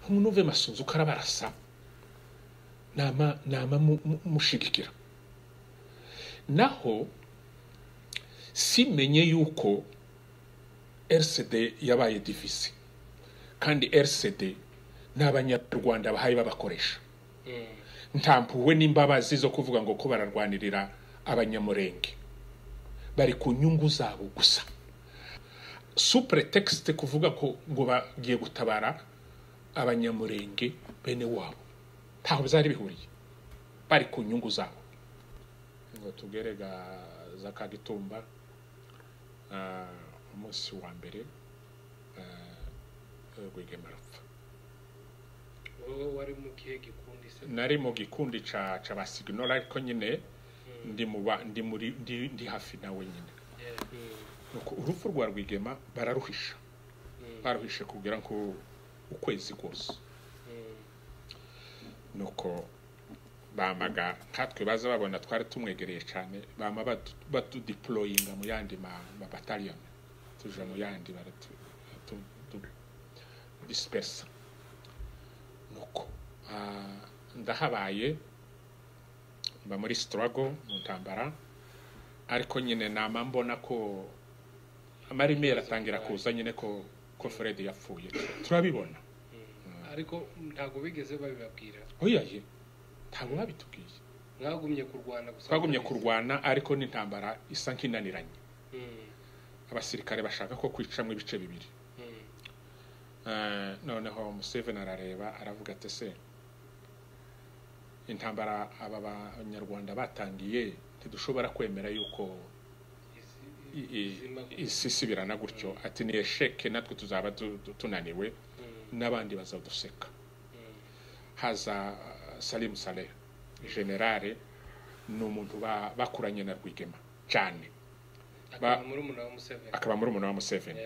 munuve amasunzu uko arabarasa nama mushigikira naho simenye yuko rcd yabaye divisi kandi rcd ni abanyarwanda bahaye babakoresha ntampuwe n'imbabazi zo kuvuga ngo ko bararwanirira abanyamurenge bari ku nyungu zabo gusa supuretekisite kuvuga ko ngo bagiye gutabara abanyamurenge bene wabo ntaho byari bihuriye bari ku nyungu zabo ngo tugerega za kagitumba umunsi wa mbere rwigema arapfa nari mu gikundi ca ba siginoro ariko nyine ndi hafi nawe nyine urupfu rwa rwigema bararuhisha baruhishe kugira ngo ukwezi kose nuko bamaga nkatwe baza babona twari tumwegereye cyane bama batudiporoyinga mu yandi mabataliyoni tuje mu yandi disipesa nuko ndahabaye mba muri sitarago mu ntambara ariko nyine nama mbona ko amarimeri atangira kuza nyine ko ko Fred yapfuye turabibona ariko ntabwo bigeze babibabwira oyaye ntabwo babitubwiye mwagumye kurwana gusa twagumye kurwana ariko n'intambara isa nk'inaniranye abasirikare bashaka ko kwicamo ibice bibiri noneho Museveni arareba aravuga ati se intambara aba banyarwanda batangiye ntidushobora kwemera yuko isi isibirana gutyo ati ni esheke natwe tuzaba tunaniwe n'abandi bazaduseka haza salimu saleh generale ni umuntu bakuranye na rwigema cyane akaba muri umuntu wa museveni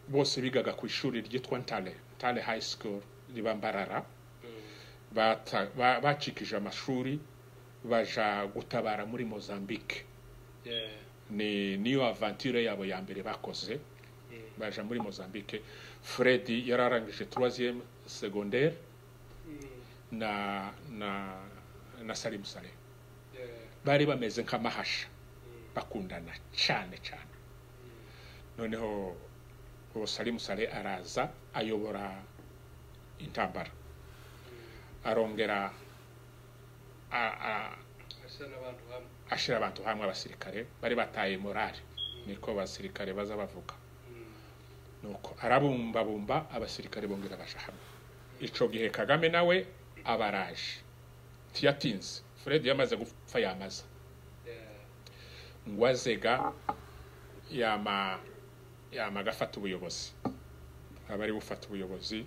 bose bigaga ku ishuri ryitwa ntale ntale hayi sikuru riba mbarara bacikije amashuri baja gutabara muri mozambique ni niyo avanture yabo ya mbere bakoze baja muri mozambique fred yararangije troisième secondaire na na na salim saleh bari bameze nk'amahasha bakundana cyane cyane noneho uwo salim saleh araza ayobora intambara arongera ashyira abantu hamwe abasirikare bari bataye morale niko abasirikare baza bavuga nuko arabumbabumba abasirikare bongera baje hamwe icyo gihe kagame nawe abaraje tiyatinze fred yamaze gupfa yamaza ngo azega yama agafata ubuyobozi aba ari bufata ubuyobozi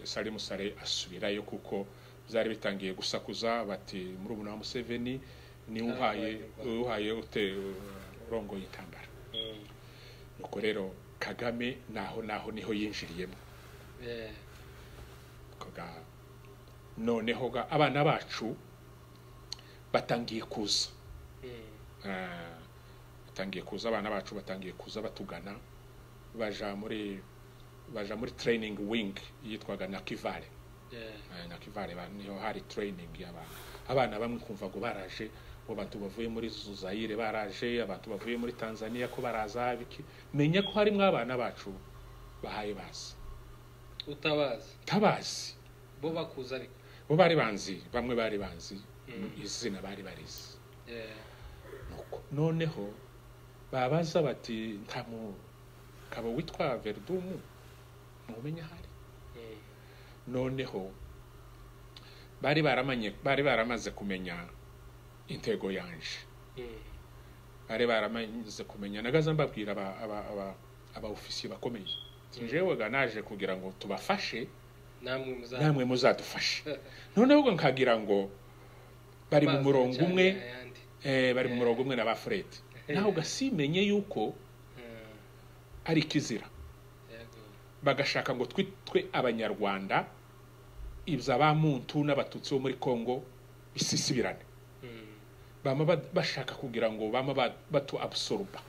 salimu sare asubirayo kuko byari bitangiye gusakuza bati muri ubu wa museveni niwe uhaye uhaye urongoye intambara nuko rero kagame naho naho niho yinjiriyemo noneho abana bacu batangiye kuza batangiye kuza abana bacu batangiye kuza batugana baja muri baja muri training wing yitwaga na kivale na kivale niho hari training y'abantu abana bamwe kumva ngo baraje ngo abantu bavuye muri zuzayire baraje abantu bavuye muri tanzania ko baraza biki menya ko harimo abana bacu bahaye bazi utabazi tabazi bo bakuza ariko bo bari banzi bamwe bari banzi izina bari barizi noneho babaza bati ntamu kaba witwa verdumu mumenya ahari noneho bari baramanye bari baramaze kumenya intego yanje bari baramaze kumenya nagaza mbabwira aba aba aba ofisiye bakomeye njyewe naje kugira ngo tubafashe namwe muzadufashe noneho nkagira ngo bari mu murongo umwe bari mu murongo umwe na ba Fred nawe ugasimenye yuko ari ikizira bagashaka ngo twitwe abanyarwanda ibya ba muntu n'abatutsi bo muri congo bisisibirane bama bashaka kugira ngo bama batu absoruba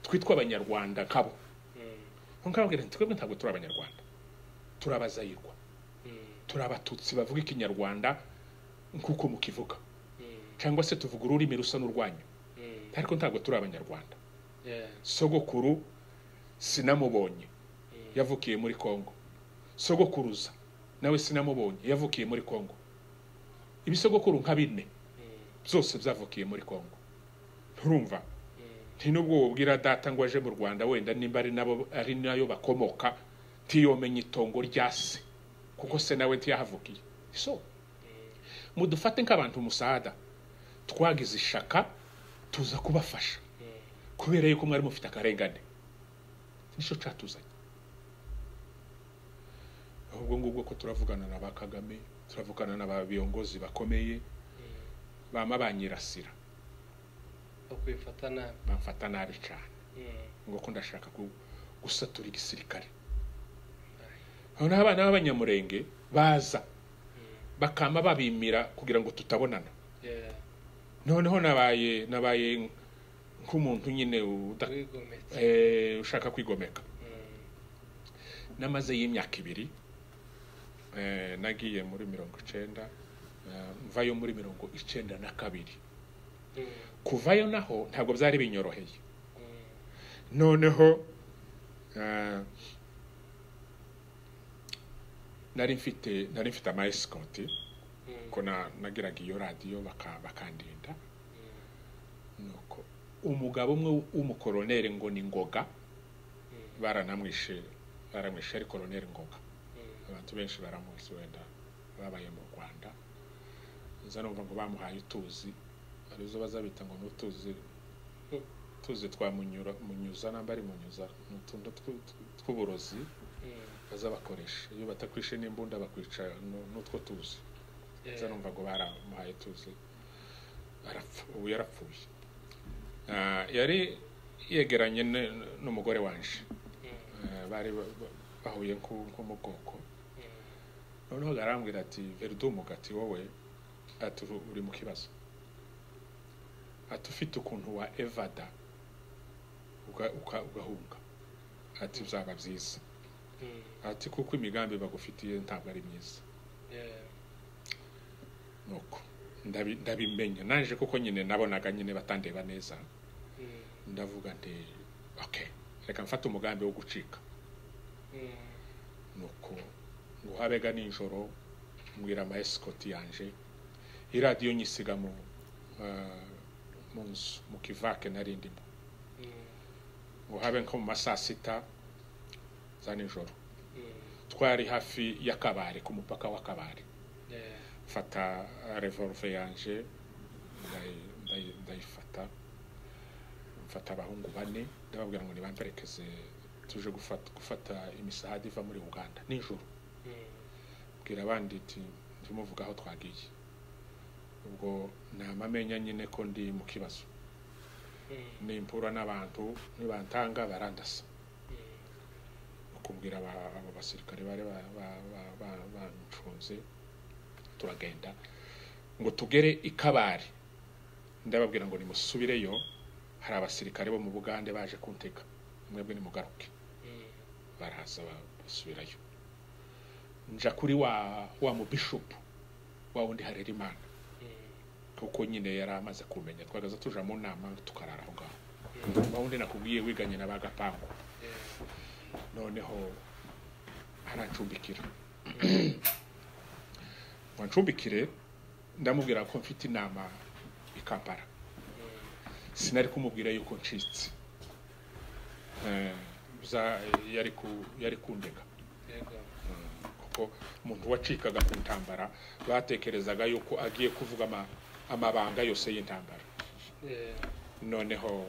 twitwe abanyarwanda nkabo nkababwira twebwe ntabwo turi abanyarwanda turabazayirwa turi abatutsi bavuga ikinyarwanda nk'uko mukivuga cyangwa se tuvuga ururimi rusa n'urwanyu ariko ntabwo turi abanyarwanda sogokuru sinamubonye yavukiye muri congo sogokuruza nawe sinamubonye yavukiye muri congo ibisogokuru nka bine byose byavukiye muri congo nturumva nubwo wabwira data ngo aje mu rwanda wenda nimba ari nabo ari nayo bakomoka ntiyomenya itongo rya se kuko se nawe ntiyahavukiye so mudufate nk'abantu umusada twagize ishaka tuza kubafasha kubera yuko mwari mufite akarengane nicyo cyatuzanye ahubwo ngubwo ko turavugana na ba kagame turavugana na ba biyongozi bakomeye bama banyirasira bakwifata nabi bamfata nabi cyane ngo ko ndashaka ku- gusatura igisirikare noneho abana b'abanyamurenge baza bakama babimira kugira ngo tutabonana Yeah. noneho nabaye nabaye nk'umuntu nyine uda- wigometse eh, ushaka kwigomeka Mm. n'amaze y'imyaka ibiri eh, nagiye muri mirongo icenda eh, mvayo muri mirongo icenda na kabiri Mm. kuvayo naho ntabwo byari binyoroheye Mm. noneho eh, nari mfite nari mfite ama escort Mm. ko na- nagiraga iyo radiyo baka- bakandinda nuko umugabo umwe w'umukoroneri ngo ni ngoga Mm. baranamwishe baramwishe ari koroneri ngoga Mm. abantu benshi baramuzi wenda babaye mu rwanda nza numva ngo bamuhaye utuzi arizo bazabita ngo ni utuzi utuzi twa munyura munyuza namba ari munyuza ni utuntu tw- tw- tw'uburozi Mm. bazabakoresha iyo batakwishe n'imbunda bakwica nu- n'utwo tuzi Yeah. nza numva ngo baramuhaye tuzi arapfa ubu yarapfuye Ah, yari yegeranye n- n'umugore wanje Mm. Ah, bari ba- ba- bahuye nko nko mu bwoko Mm. noneho arambwira ati verudumu gati wowe ati "Uru- uri mu kibazo ati ufite ukuntu wa evada uga- uka- ugahunga ati byaba byiza Mm. ati kuko imigambi bagufitiye ntabwo ari myiza Yeah. nuko ndabi- ndabimenya naje kuko nyine nabonaga nyine batandeba neza Mm. ndavuga nti ok reka mfate umugambi wo gucika Mm. nuko ngo habega nijoro mbwira ama escort yanje iradiyo nyisiga mu ah, mu nzu mu kivake nari ndimo Mm. ngo habe nko mu ma saa sita za nijoro Mm. twari hafi y'akabare ku mupaka w'akabare Yeah. mfata revolve yanje ndayi- ndayi- ndayifata mfata abahungu bane ndababwira ngo nibamperekeze tuje gufata, gufata imisahada iva muri uganda nijoro Mm. bwira abandi iti ndumuvuga aho twagiye ubwo namamenya nyine ko ndi mu kibazo Mm. nimpura n'abantu nibantanga barandasa Mm. ukubwira aba aba basirikare bari ba- ba- ba- ba- banshunze turagenda ngo tugere ikabari ndababwira ngo nimusubireyo hari abasirikare bo mu bugande baje kuntega mwebwe nimugaruke Mm. baraza ba- basubirayo nja kuri wa wa mubishopu wa wundi harera imana Mm. kuko nyine yari amaze kumenya twagaza tuja mu nama tukarara aho ngaho Mm. wa wundi nakubwiye wiganye na ba gapangu Yeah. noneho arancumbikira ngo ancumbikire ndamubwira ko mfite inama i kampala Mm. sinari kumubwira yuko ncitse Eh, za- yari ku- yari kundega Yego. kuko umuntu wacikaga ku ntambara batekerezaga yuko agiye kuvuga ama- amabanga yose y'intambara Yeah. noneho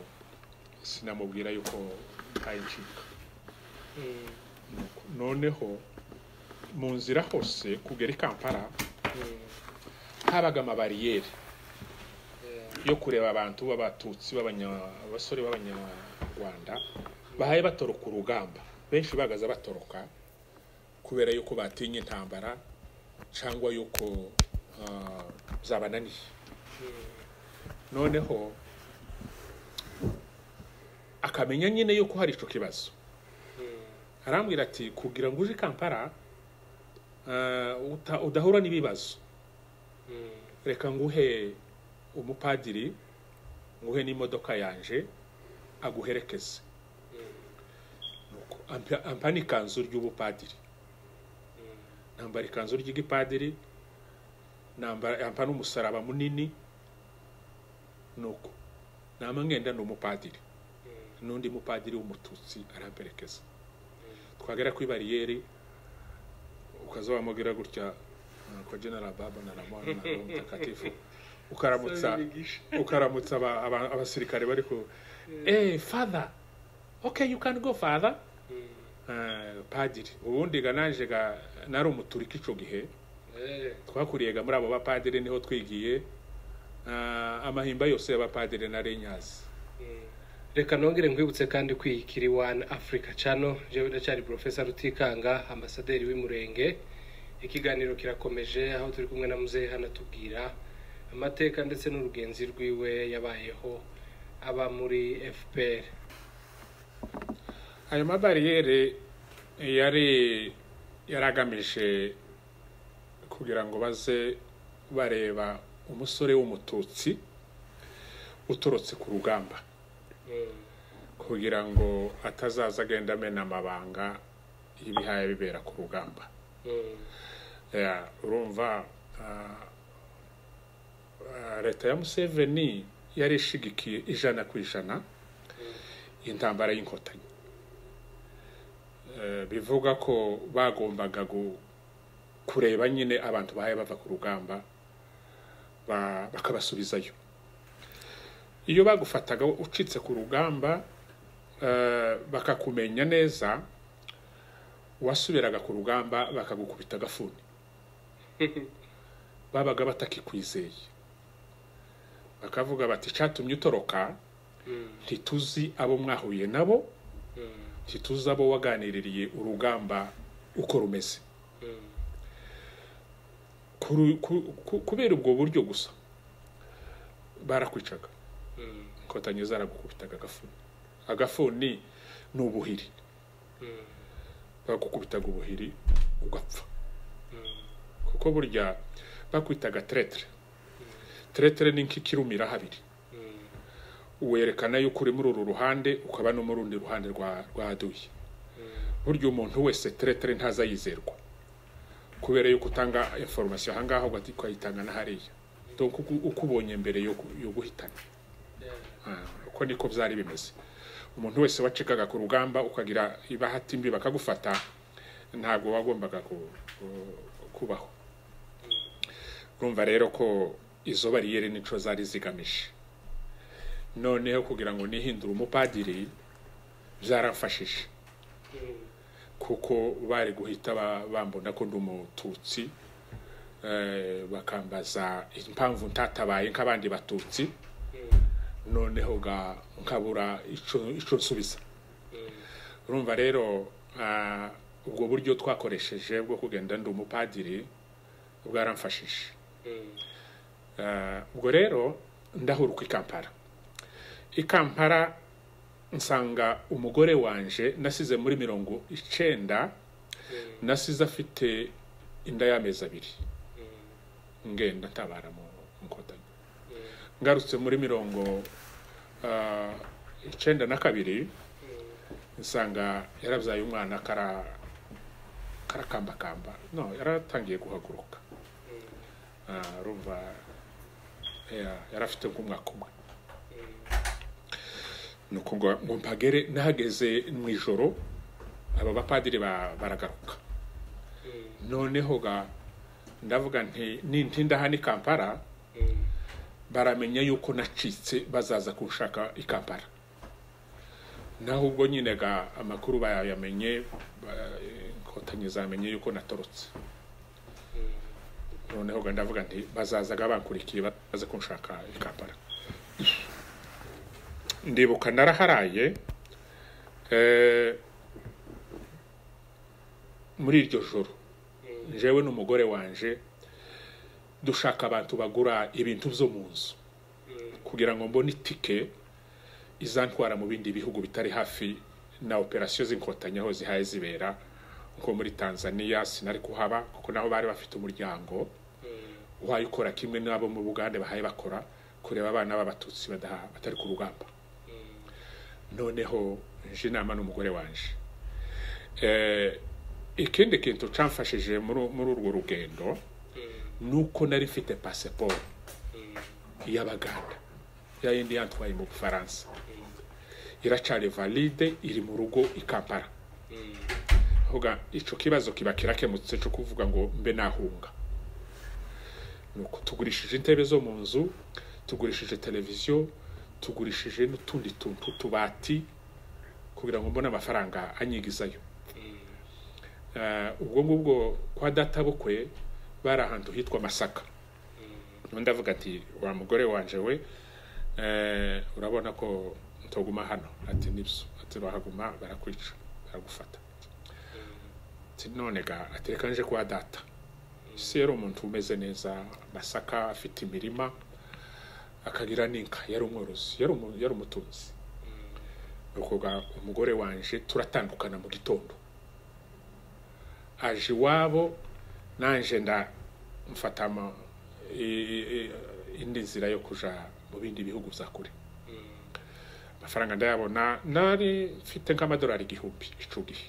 sinamubwira yuko ntaye ncika Mm. Nuko- noneho mu nzira hose kugera i kampala Mm. habaga amabariyeri Yeah. yo kureba abantu b'abatutsi b'abanya- abasore b'abanyarwanda bahaye batoroka urugamba benshi bagaza batoroka kubera yuko batinya intambara cyangwa yuko ah, byabananiye Mm. noneho akamenya nyine yuko hari icyo kibazo Mm. arambwira ati kugira ngo uje i kampala ah, uta- udahura n'ibibazo reka nguhe umupadiri nguhe n'imodoka yanje aguherekeze Nuko ampa- ampa n'ikanzu ry'ubupadiri nambara ikanzu ry'igipadiri nambara ampa n'umusaraba munini nuko nama ngenda ni umupadiri n'undi mupadiri w'umututsi aramperekeza twagera kuri bariyeri ukaza wamubwira gutya uh, ko general baba na ramon na Roho mtakatifu ukaramutsa ukaramutsa aba- aba- abasirikare bari ku eh father okay you can go father Uh, padiri ubundi ga naje ga nari umuturiki ico gihe twakuriye ga muri abo bapadiri niho twigiye uh, amahimba yose y'abapadiri nari nyazi reka nongere nkwibutse kandi kwiyikiri wani afurika cano jewe ndacyari porofesa rutikanga ambasaderi w'umurenge ikiganiro kirakomeje aho turi kumwe na muzehe hano atubwira amateka ndetse n'urugenzi rwiwe yabayeho aba muri fpr ayo mabariyeri yari yaragamije kugira ngo baze bareba umusore w'umututsi uturutse ku rugamba kugira ngo atazaza agenda amena amabanga y'ibihaya bibera ku rugamba Ya, urumva ah, ah, leta ya museveni yari ishigikiye ijana ku ijana intambara y'inkotanyi Eh, bivuga ko bagombaga gu- kureba nyine abantu bahaye bava ku rugamba ba- bakabasubizayo iyo bagufataga ucitse ku rugamba eh, bakakumenya neza wasubiraga ku rugamba bakagukubita agafuni babaga batakikwizeye bakavuga bati icyatumye utoroka ntituzi abo mwahuye nabo ntituzi abo waganiririye urugamba uko rumeze Kuru- ku- ku- kubera ubwo buryo gusa barakwicaga inkotanyi zaragukubitaga agafuni agafuni ni ubuhiri bagukubitaga ubuhiri ugapfa kuko burya bakwitaga teretere teretere ni nk'ikirumira habiri werekana yuko uri muri uru ruhande ukaba no mu rundi ruhande rwa rwa duye burya umuntu wese teretere ntazayizerwa kubera yuko utanga inforomasiyo ahangaha ugahita ukayitanga na hariya donc uko- uko ubonye mbere yo gu- yo guhitana Ah, uko niko byari bimeze umuntu wese wacikaga ku rugamba ukagira ibahati mbi bakagufata ntabwo wagombaga ku- ku- kubaho urumva rero ko izo bariyeri nico zari zigamije noneho kugira ngo nihindure umupadiri byarafashije kuko bari guhita ba- bambona ko ndi umututsi eh, bakambaza impamvu ntatabaye nk'abandi batutsi noneho ga nkabura ico ico nsubiza urumva rero ah, ubwo buryo twakoresheje bwo kugenda ndi umupadiri bwaramfashije Ah, ubwo rero ndahuruka i kampara i kampara nsanga umugore wanje nasize muri mirongo icenda nasize afite inda y'amezi abiri ngenda ntabara mu nkotanyi ngarutse muri mirongo ah, icenda na kabiri nsanga yarabyaye umwana kara karakambakamba no yaratangiye guhaguruka Ah, urumva ya- yarafite nk'umwaka umwe nuko ngo ngo mpagere nahageze mu ijoro aba bapadiri ba- baragaruka noneho ga ndavuga nti nintinda hano i kampara baramenya yuko nacitse bazaza kunshaka i kampala naho ubwo nyine ga amakuru bayamenye ba- inkotanyi zamenye yuko natorotse noneho ga ndavuga nti bazazaga bankurikiye baza kunshaka i kampala ndibuka naraharaye eh, muri iryo joro jewe n'umugore wanje dushaka abantu bagura ibintu byo mu nzu kugira ngo mbone itike izantwara mu bindi bihugu bitari hafi na operasiyo z'inkotanyi aho zihaye zibera nko muri tanzania sinari kuhaba kuko naho bari bafite umuryango wayikora kimwe n'abo mu bugande bahaye bakora kureba abana b'abatutsi badaha- batari ku rugamba noneho nje inama n'umugore wanje Eh, ikindi kintu camfashije muri muri urwo rugendo ni uko nari mfite pasiporo y'abaganda ya yindi yatwaye mu bufaransa iracari valide iri mu rugo i kampala vuga ico kibazo kiba kirakemutse cyo kuvuga ngo mbe nahunga nuko tugurishije intebe zo mu nzu tugurishije televiziyo tugurishije n'utundi tuntu tw'utubati kugira ngo mbone amafaranga anyigizayo Eh, ubwo ngubwo kwa data bukwe bari ahantu hitwa masaka Noneho ndavuga ati wa mugore wanje we eh, urabona ko toguma hano ati nibyo ati urahaguma barakwica baragufata ati none ga ati reka nje kwa data isi yari umuntu umeze neza masaka afite imirima akagira n'inka yari umworozi yari umu- yari umutunzi nuko ga umugore wanje turatandukana mu gitondo aje iwabo nanje nda mfata ama- i- i- i- indi nzira yo kuja mu bindi bihugu bya kure amafaranga ndayabona nari mfite nk'amadolari igihumbi ico gihe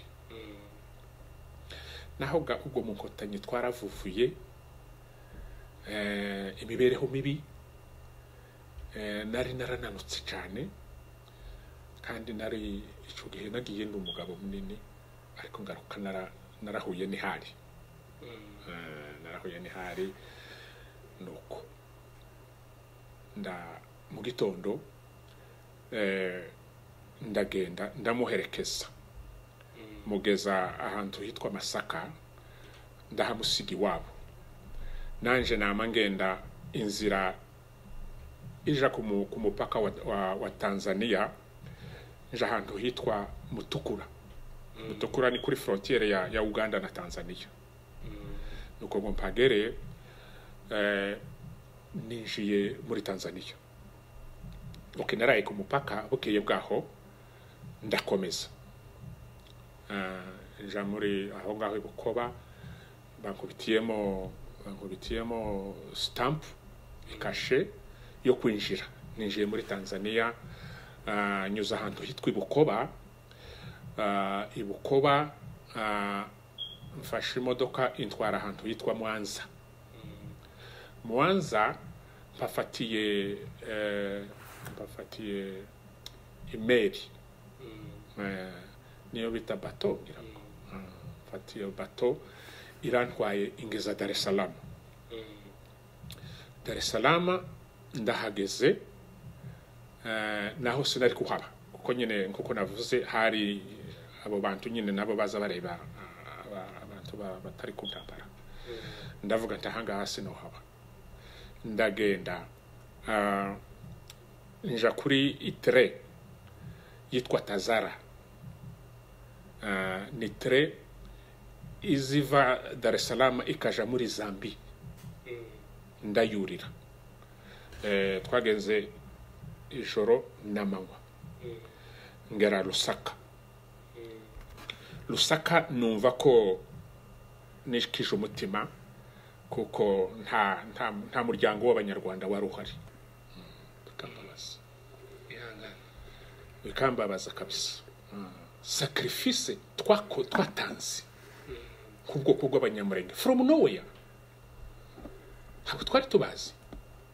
naho ga ubwo mu nkotanyi twaravuvuye eh, imibereho mibi eh, nari narananutse cyane kandi nari icyo gihe nagiye n'umugabo munini ariko ngaruka nara- narahuye n'ihari Eh, narahuye n'ihari nuko nda mu gitondo eh, ndagenda ndamuherekeza mugeza ahantu hitwa masaka ndahamusiga iwabo nanje nama ngenda inzira ija ku mu- ku mupaka wa, wa, wa tanzania nja ahantu hitwa mutukura mutukura ni kuri frontiere ya, ya uganda na tanzania nuko ngo mpagereye eh, ninjiye muri tanzania okay, naraye ku mupaka bukeye bwaho ndakomeza Eh, nja muri aho ngaho i bukoba bankubitiyemo bankubitiyemo stamp ikashe yo kwinjira ninjiye muri tanzania eh, nyuze ahantu hitwa i bukoba Eh, i bukoba eh, mfashe imodoka intwara ahantu hitwa mwanza mwanza mpafatiye eh, mpafatiye imeri Eh, niyo bita bato ngira ngo Ah, mfata iyo bato irantwaye ingeza dar es salaam dar es salaam ndahageze eh, naho sinari kuhaba kuko nyine nk'uko navuze hari abo bantu nyine nabo baza bareba ah, aba- abantu ba- batari ku ntambara ndavuga nti ahangaha sinohaba ndagenda ah, nja kuri itere yitwa tazara Ah, ni tre iziva dar es salaam ikaja muri zambi ndayurira Eh, twagenze ijoro n'amanywa ngera rusaka rusaka numva ko nishikije umutima kuko nta nta nta muryango w'abanyarwanda wari uhari Mm, bikambabaza ihangane bikambabaza kabisa Mm. sacrifice twako twatanze nk'ubwoko bw'abanyamurenge from nowhere ntabwo twari tubazi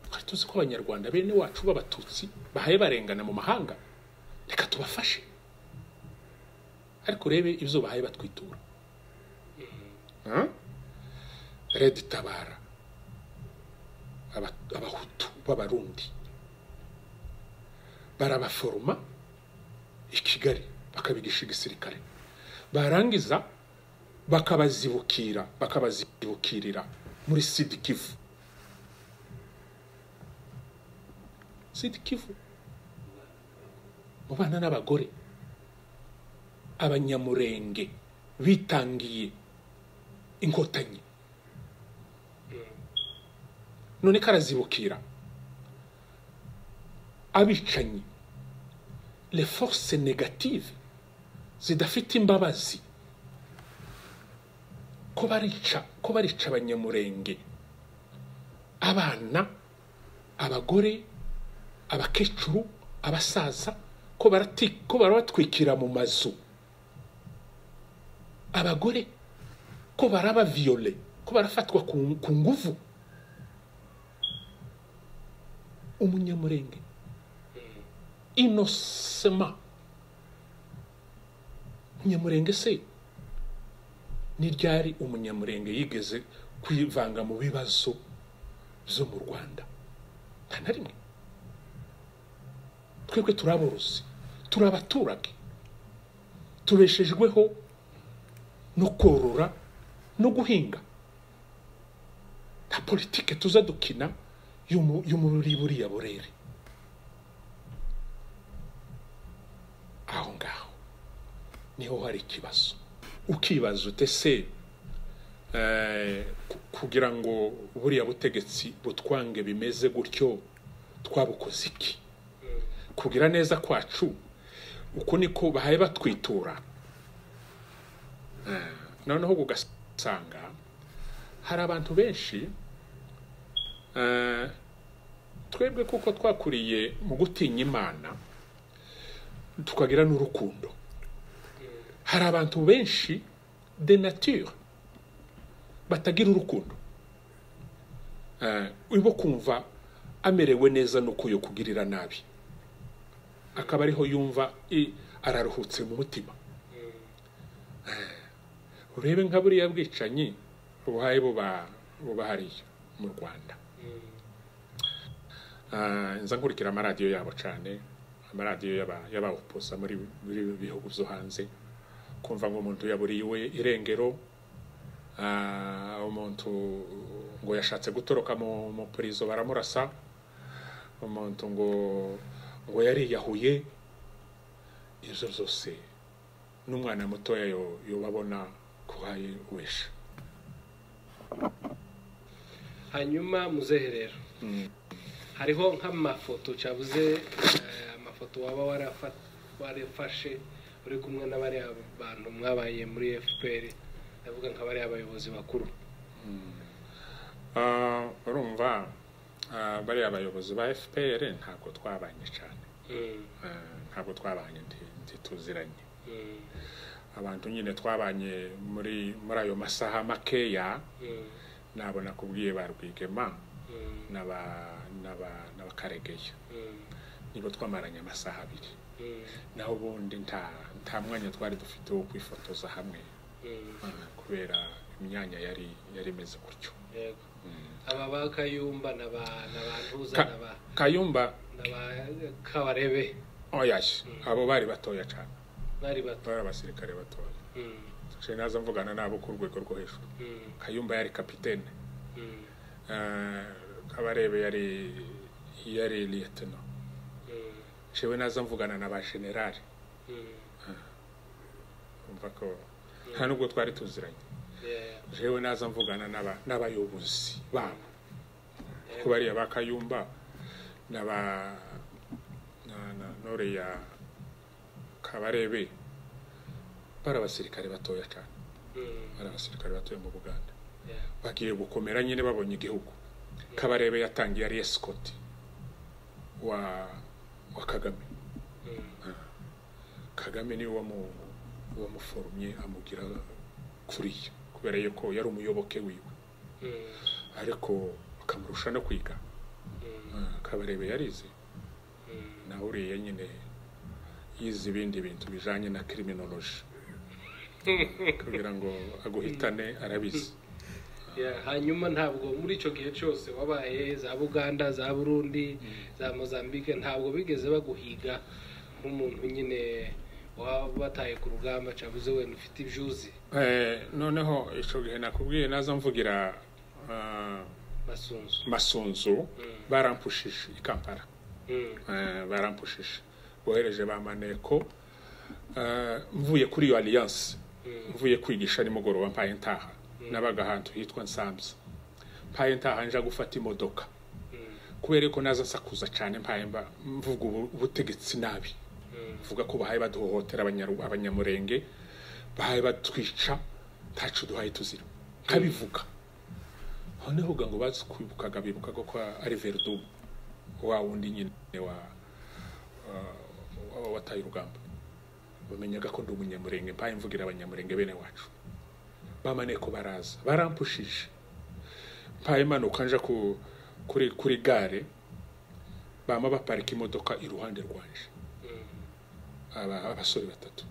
twari tuzi ko abanyarwanda bene wacu b'abatutsi bahaye barengana mu mahanga reka tubafashe ariko urebe ibyo bahaye batwitura Huh? red tabara Aba- abahutu b'abarundi barabaforoma i kigali bakabigisha igisirikare barangiza bakabazibukira bakabazibukirira muri sidi kivu sidi kivu mu bana n'abagore abanyamurenge bitangiye inkotanyi none karazibukira abicanyi les forces négatives zidafite imbabazi ko barica ko barica abanyamurenge abana abagore abakecuru abasaza ko barati ko barabatwikira mu mazu abagore ko barabaviyole ko barafatwa ku ku nguvu umunyamurenge inosema umunyamurenge se ni ryari umunyamurenge yigeze kwivanga mu bibazo byo mu rwanda nta na rimwe twebwe turaborozi turi abaturage tubeshejweho no korora no guhinga nta politike tuza dukina y'umubiri buriya burere aho ngaho niho hari ikibazo ukibaza ute se kugira ngo buriya butegetsi butwange bimeze gutyo twabukoze iki kugira neza kwacu uko niko bahaye batwitura noneho ugasanga hari abantu benshi twebwe kuko twakuriye mu gutinya imana tukagira n'urukundo hari abantu benshi de nature batagira urukundo urimo kumva amerewe neza nuko yo kugirira nabi akaba ariho yumva araruhutse mu mutima urebe nka buriya bwicanyi buhaye buba hariya mu rwanda nza nkurikira amaradiyo yabo cyane amaradiyo y'abawoposa muri ibi bihugu byo hanze kumva ngo umuntu yaburiwe irengero umuntu ngo yashatse gutoroka mu purizo baramurasa umuntu ngo ngo yariyahuye izo zose n'umwana mutoya yubabona ko hari wesha hanyuma muzehe rero hariho nk'amafoto cyabuze amafoto waba warafashe uri kumwe n'abariya bantu mwabaye muri fpr ndavuga nka bariya abayobozi bakuru urumva bariya abayobozi ba fpr ntabwo twabanye cyane ntabwo twabanye ntituziranye abantu nyine twabanye muri muri ayo masaha makeya nabona kubwiye ba rwigema n'abakaregeya nibo twamaranye amasaha abiri naho ubundi nta mwanya twari dufite wo kwifotoza hamwe kubera imyanya yari yari imeze gutyo aba ba kayumba ni abantu uzana ba kayumba kabarebe oyashye abo bari batoya cyane bari bato bari abasirikare batoya nshya naza mvugana nabo ku rwego rwo hejuru kayumba yari kapitene kabarebe yari yari liyetino nshyawe naza mvugana na ba generali umva ko nta nubwo twari tuziranye jewe naza mvugana n'abayobozi babo ko bariya ba kayumba n'aba noriya kabarebe bari abasirikare batoya cyane bari abasirikare batoya mu buganda bagiye gukomera nyine babonye igihugu kabarebe yatangiye ari esikoti wa wa kagame kagame niwe wamuforumye amugira kuriya kubera yuko yari umuyoboke wiwe ariko bakamurusha no kwiga kabarebe yarize nawe uriya nyine yize ibindi bintu bijyanye na kiriminoloji kugira ngo aguhitane arabizi hanyuma ntabwo muri icyo gihe cyose wabaye za buganda za burundi za mozambique ntabwo bigeze baguhiga nk'umuntu nyine waba bataye ku rugamba cyabuze wenda ufite ibyuzi noneho icyo gihe nakubwiye naza mvugira masunzu barampushije i kampala barampushije bohereje ba maneko mvuye kuri iyo alliance mvuye kwigisha nimugoroba mpaye ntaha nabaga ahantu hitwa nsamza mpaye ntaha nja gufata imodoka kubera ko naza nsakuza cyane mpaye mvuga ubutegetsi nabi mvuga ko bahaye baduhohotera abanyamurenge bahaye batwica ntacu duhaye tuzira nkabivuga noneho ngo bazi kwibukaga bibukaga ko ari veridumu wa wundi nyine wa wa- wataye urugamba bamenyaga ko ndi umunyamurenge mbaye mvugira abanyamurenge bene wacu bamane ko baraza barampushije mbaye imanuka nja ku kuri kuri gare bama baparika imodoka iruhande rwanje aba- abasore batatu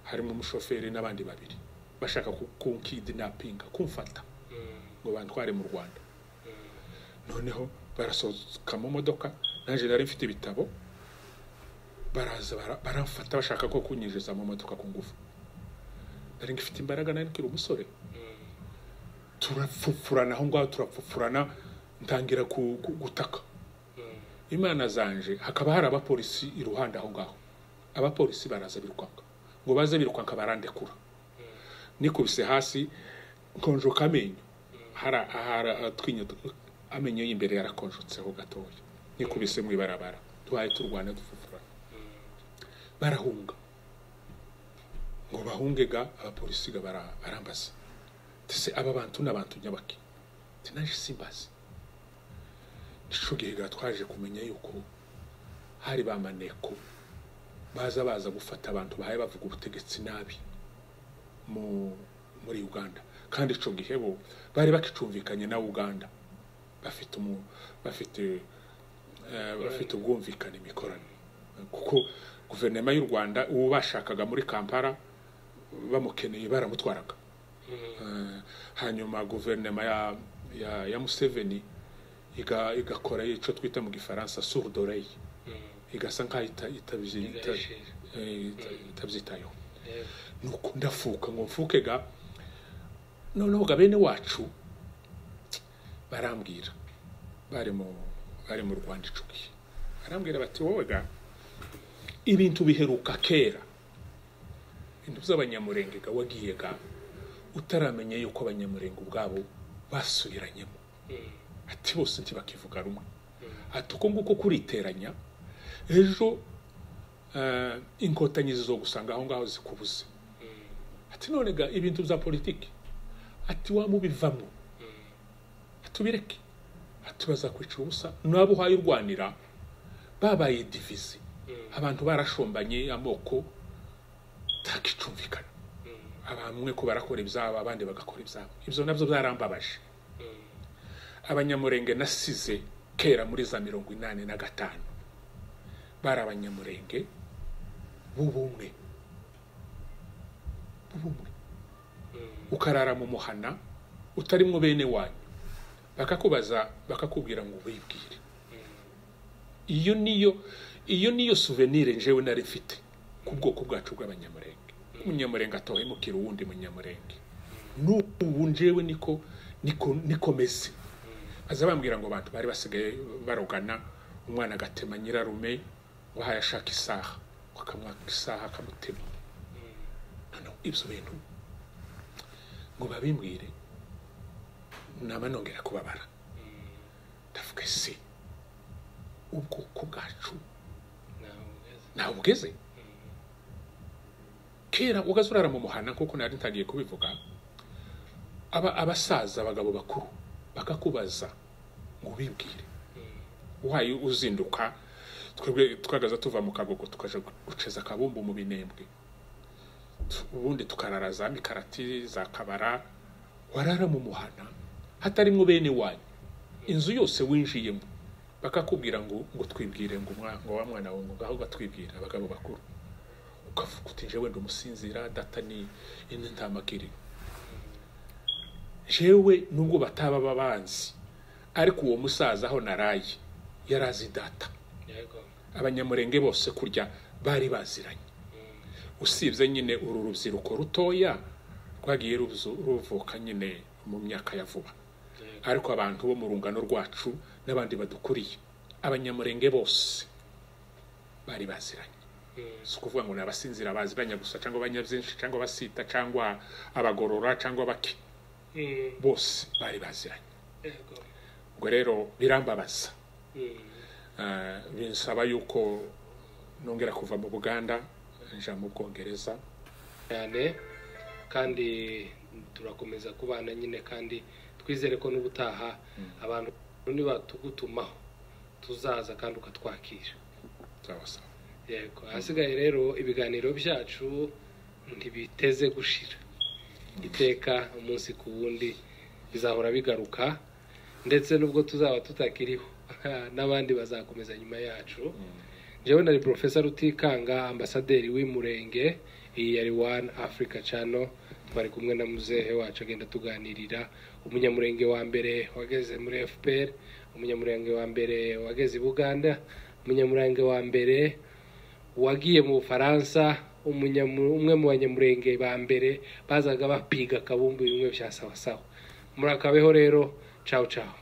harimo umushoferi n'abandi babiri bashaka ku- kunkidinapinga kumfata ngo bantware mu rwanda noneho barasohoka mu modoka nanjye nari mfite ibitabo baraza bara- baramfata bashaka ko kunyinjiza mu modoka ku ngufu nari ngifite imbaraga nari nkiri umusore turapfupfurana aho ngaho turapfupfurana ntangira ku- ku- gutaka imana zanje hakaba hari abapolisi iruhande aho ngaho abapolisi baraza birukanka ngo baze birukanka barandekura nikubise hasi nkonjoka amenyo hari ahara atwinya amenyo y'imbere yarakonjotseho gatoya nikubise mu ibarabara tuhaye turwana dufufurana barahunga ngo bahunge ga abapolisi ga bara- barambaza ndetse aba bantu ni abantu nyabaki tinaje simbazi nico gihe ga twaje kumenya yuko hari ba maneko baza baza gufata abantu bahaye bavuga ubutegetsi nabi mu muri uganda kandi ico gihe bo bari bakicumvikanye na uganda bafite umu bafite eh, bafite ubwumvikane imikoranire kuko guverinoma y'u rwanda uwo bashakaga muri kampala bamukeneye baramutwaraga Eh, hanyuma guverinoma ya, ya, ya museveni iga- igakora icyo twita mu gifaransa surdorey igasa nk'aho ita- itabyi- ita- eh, ita- itabyitayeho nuko ndafuka ngo mfuke ga noneho ga bene wacu barambwira bari mu bari mu rwanda icyo gihe barambwira bati wowe ga ibintu biheruka kera ibintu by'abanyamurenge ga wagiye ga utaramenya yuko abanyamurenge ubwabo basubiranyemo ati bose ntibakivuga rumwe ati uko nguko kuriteranya ejo eh, inkotanyi zizogusanga aho ngaho zikubuze ati none ga ibintu bya politiki ati wamubivamo ati ubireke ati bazakwicira ubusa nabo uhaye urwanira babaye divizi abantu barashombanye amoko takicumvikana abamwe ko barakora ibyabo abandi bagakora ibyabo ibyo nabyo byarambabaje abanyamurenge nasize kera muri za mirongo inani na gatanu bari abanyamurenge b'ubumwe b'ubumwe ukarara mu muhana utarimwo bene wanyu bakakubaza bakakubwira ngo wibwire iyo niyo iyo niyo souvenir njewe nari mfite ku bwoko bwacu bw'abanyamurenge umunyamurenge atohemukira uwundi munyamurenge n'ubu njewe niko niko nikomeze aza bambwira ngo abantu bari basigaye barogana umwana agatema nyirarume wahaye ashaka isaha akamwaka isaha akamutema noneho ibyo bintu ngo babimbwire nama nongera kubabara ndavuga se ubwoko bwacu ntawe ubweze kera ugaze urara mu muhanda nk'uko nari ntangiye kubivuga aba abasaza abagabo bakuru bakakubaza ngo ubibwire uhaye uzinduka twebwe twagaza tuva mu kagogo tukaja guceza akabumbu mu binembwe Tu- ubundi tukarara za mikarati za kabara warara mu muhana hatarimwo bene wanyu inzu yose winjiyemo bakakubwira ngo ngo twibwire ngo umwa- ngo wa mwana wawe ngo ngaho batwibwira abagabo bakuru ukavuga uti njyewe ndi umusinzira data ni ini ntamakiriro jewe nubwo bataba babanzi ariko uwo musaza aho naraye yari azi data abanyamurenge bose kurya bari baziranye usibye nyine uru rubyiruko rutoya rwagiye ruzu- ruvuka nyine mu myaka ya vuba ariko abantu bo mu rungano rwacu n'abandi badukuriye abanyamurenge bose bari baziranye si ukuvuga ngo ni abasinzira baziranya gusa cyangwa abanyabyinshi cyangwa abasita cyangwa abagorora cyangwa abake bose bari baziranye ubwo rero birambabaza Eh, binsaba yuko nongera kuva mu buganda nja mu bwongereza cyane kandi turakomeza kubana nyine kandi twizere ko n'ubutaha abantu nibatugutumaho tuzaza kandi ukatwakira sawa sawa yego ahasigaye rero ibiganiro byacu ntibiteze gushira iteka umunsi ku wundi bizahora bigaruka ndetse n'ubwo tuzaba tutakiriho n'abandi bazakomeza nyuma yacu njyewe nari porofesa rutikanga ambasaderi w'umurenge iyi yari wani afurika cano twari kumwe na muzehe wacu agenda tuganirira umunyamurenge wa mbere wageze muri fpr umunyamurenge wa mbere wageze i buganda umunyamurenge wa mbere wagiye mu bufaransa umunyamu- umwe mu banyamurenge ba mbere bazaga bapiga akabumbu bimwe bya sawasawa murakabeho rero cawu cawu